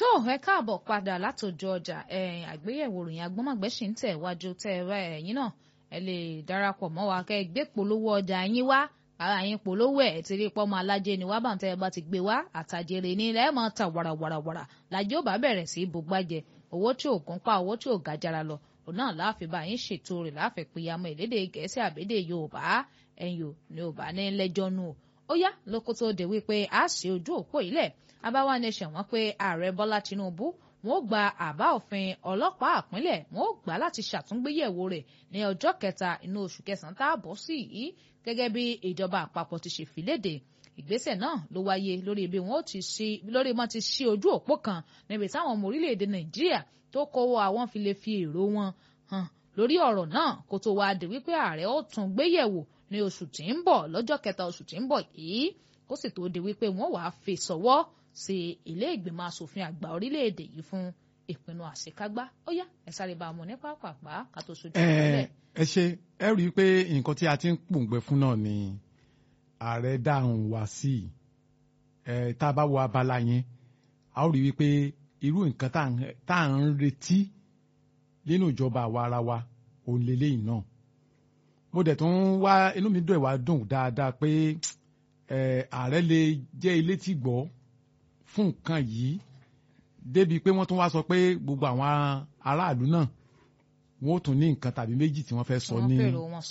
tó ẹ káàbọ̀ padà látòjọ ọjà ẹ̀yìn àgbéyẹ̀wò ròyìn agbọ́mọ̀gbẹ́sì ń tẹ̀ wájú tẹ́ ẹ wá ẹ̀yìn náà ẹ lè darapọ̀ mọ́ wa kẹ́ ẹ gbé polówó ọjà yín wá ara yín polówó ẹ̀ ti rí pọ́mọ alájẹ ni wá bá ń tẹ́ ẹ bá ti gbé wá àtàjèrè ní ilẹ̀ ẹ̀ máa ta wàràwàràwàrà làjẹ́ ò bá bẹ̀rẹ̀ sí bùgbàjẹ owó tí ò gún pa owó tí ò gàjára lọ òun náà láàfin bá yín ṣètò rẹ̀ láàfin pìyàmọ́ ìlédè gẹ̀ẹ́sì àbédè yorùbá ẹ̀yìn ò ní ò bá ní lẹ́jọ́ nù ó yá lóko tó dé wípé a ṣe ojú òpó ilẹ̀ abáwá nation wọ́n pé ààrẹ bọ́lá tinubu wọn ó gba àbá òfin ọlọ́pàá àpínlẹ̀ wọn ó gbà láti ṣàtúngbéyẹ̀wò rẹ̀ ní ọjọ́ kẹta inú oṣù kẹsàn-án tá a bọ̀ sí yìí gẹ́gẹ́ bí ìjọba àpapọ̀ ti ṣe fìlédè ìgbésẹ̀ náà ló wáyé lórí bí wọn ti ṣí lórí wọn ti ṣí ojú òpó kan níbi táwọn ọmọ orílẹ̀-èdè nàìjíríà tó kówó àwọn fi lè fi èrò wọn hàn lórí ọ̀rọ̀ náà kó tó wáá dé wípé ààrẹ ó tún gbéyẹ̀wò ní oṣù tí ń bọ̀ lọ́jọ́ kẹta oṣù tí ń bọ̀ yìí kó sì tó di wípé wọ́n wàá fi sọ́wọ́ sí ilé ìgbìmọ̀ asòfin àgbà orílẹ̀-èdè yìí fún ìpinnu àṣekágbá ó yá ẹ sáré bá a mú ní pápápá ká tó sojú ìpínlẹ̀. ẹ ṣe ẹ rí i pé nǹkan tí a ti ń pòǹgbẹ fún náà ni ààrẹ dáhùn wá sí ẹ tá a bá wo abala yẹn a ó rí i wípé irú nǹkan tá à ń retí nínú ìjọba àwa ara wa òun lélẹ́yìn náà mo dẹ̀ tún wá inú mi dùn ẹ̀ wá dùn dáadáa pé ààrẹ lè jẹ́ ilé tí gbọ́ fún nǹkan yìí débi pé wọ́n tún wá sọ pé gbogbo àwọn aráàlú náà wọ́n ó tún ní nǹkan tàbí méjì tí wọ́n fẹ́ sọ ní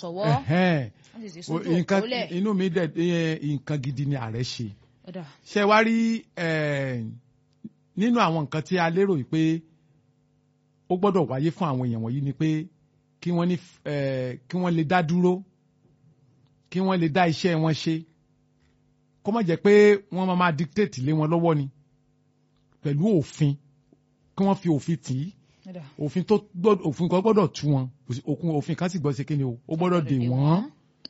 inú mi dẹ̀ nǹkan gidi ni ààrẹ ṣe ṣe wá rí nínú àwọn nǹkan tí a lérò yìí pé ó gbọ́dọ̀ wáyé fún àwọn èèyàn wọ̀nyí ni pé kí wọ́n ní kí wọ́n lè dá dúró kí wọ́n lè dá iṣẹ́ wọn ṣe kó má jẹ́ pé wọ́n máa máa dictate lé wọn lọ́wọ́ ni pẹ̀lú òfin kí wọ́n fi òfin tì í òfin tó gbọ́dọ̀ òfin kan gbọ́dọ̀ tú wọn òfin kan sì gbọ́dọ̀ ṣe kíni o ó gbọ́dọ̀ dè wọ́n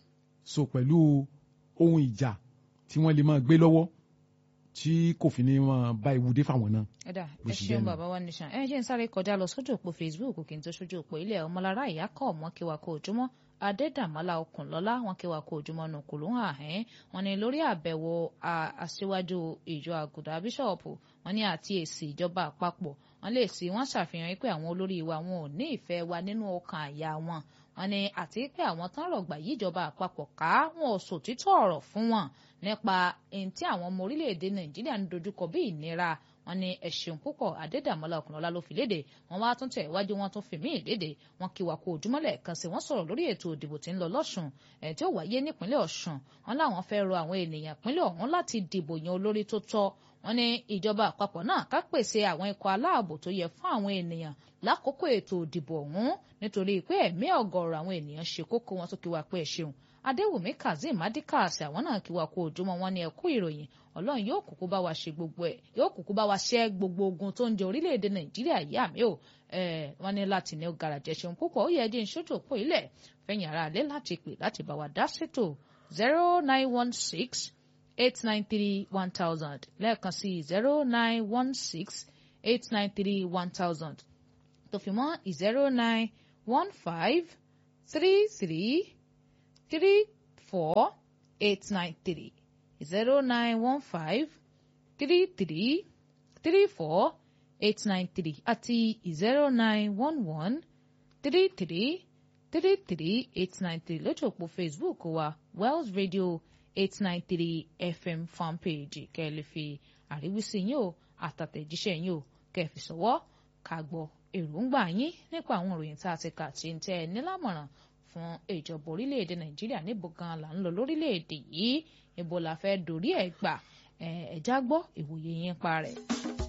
so pẹ̀lú ohun ìjà tí wọ́n lè máa gbé lọ́wọ́ tí kò fi ní wọn bá ewu dé fáwọn náà. ẹ̀dà ẹ ṣeun bàbá wa nìṣàn ẹ jẹ́ ń sáré kọjá lọ sójú òpó Facebook kí n tó sójú òpó ilẹ̀ ọmọlára ìyá kọ́ ọmọ kí wa kó ojúmọ́ adédàmọ́lá ọkùnlọ́lá wọn kí wa kó ojúmọ́ nù kò ló ń hàn wọn ni lórí àbẹ̀wò aṣíwájú ìjọ àgùdà bíṣọ̀pù wọn ní àti èsì ìjọba àpapọ̀ wọn lè sí wọn ṣàfihàn pé àwọn olórí wa wọn ò ní ìfẹ́ wa nínú ọkàn àyà wọn wọn ni àti pé àwọn tán rọ̀gbà yí ìjọba àpapọ̀ ká wọn ò sòtítọ́ ọ̀rọ̀ fún wọn nípa ẹni tí àwọn ọmọ orílẹ̀-èdè nàìjíríà ń dojúkọ bí ìnira wọn ní ẹ̀sùn púpọ̀ adédàmọ́lá ọkùnrọ̀lá ló fi léde wọn wá tún tẹ̀ iwájú wọn tún fi mí léde wọn kí wa kó ojúmọ́lẹ̀ kan sí wọn sọ̀rọ̀ lórí ètò òdìbò tí ń lọ lọ́sùn ẹ̀ tí ó wáyé nípínlẹ̀ ọ̀sùn wọn láwọn fẹ́ rọ àwọn ènìyàn pínlẹ̀ ọ̀hún láti dìbò yan olórí tó tọ́ wọn ní ìjọba àpapọ̀ náà ká pèsè àwọn ikọ̀ aláàbò tó yẹ fún àwọn ènìyàn lákòókò ètò òdìbò ọ̀hún nítorí pé ẹ̀mí ọ̀gọ̀ọ̀rọ̀ àwọn ènìyàn ṣe kókó wọn tó kí wa pé ẹ ṣeun adéwùmí kazeem adikas àwọn náà kí wa kó ojúmọ́ wọn ní ẹkú ìròyìn ọlọ́run yóò kúkú bá wa ṣe gbogbo ẹ̀ yóò kúkú bá wa ṣẹ́ gbogbo ogun tó ń jẹ orílẹ̀-èdè nàìjíríà yìí àmì ò wọ́n ní láti ní gàràjẹ́ ṣeun púpọ̀ ó yẹ ẹjẹ́ ìṣojú òpó ilẹ̀ fẹ̀yìn ara alẹ́ láti pè láti bá wa dá ṣètò zero nine one six eight nine three one thousand lẹ́ẹ̀kan sí zero nine one six eight nine three one thousand tó fi mọ́ zero nine one five three three three four eight nine three zero nine one five three three three four eight nine three àti zero nine one one three three three three eight nine three lójú òpó Facebook wa Wells Radio eight nine three FM fanpage kẹ́ ẹ lè fi àríwísí yín o àtàtẹ̀jíṣẹ́ yín o kẹ́ ẹ fi sọ̀wọ́ ká gbọ́ èròǹgbà yín nípa àwọn ìròyìn tá a ti kà tí ń tẹ́ ẹ nílámọ̀ràn fún ìjọba orílẹ̀-èdè nàìjíríà níbo gan la ń lọ lórílẹ̀-èdè yìí ibo la fẹ́ dorí ẹ̀ gbà ẹ̀ẹ́dá gbọ́ ìwòye yín pa rẹ̀.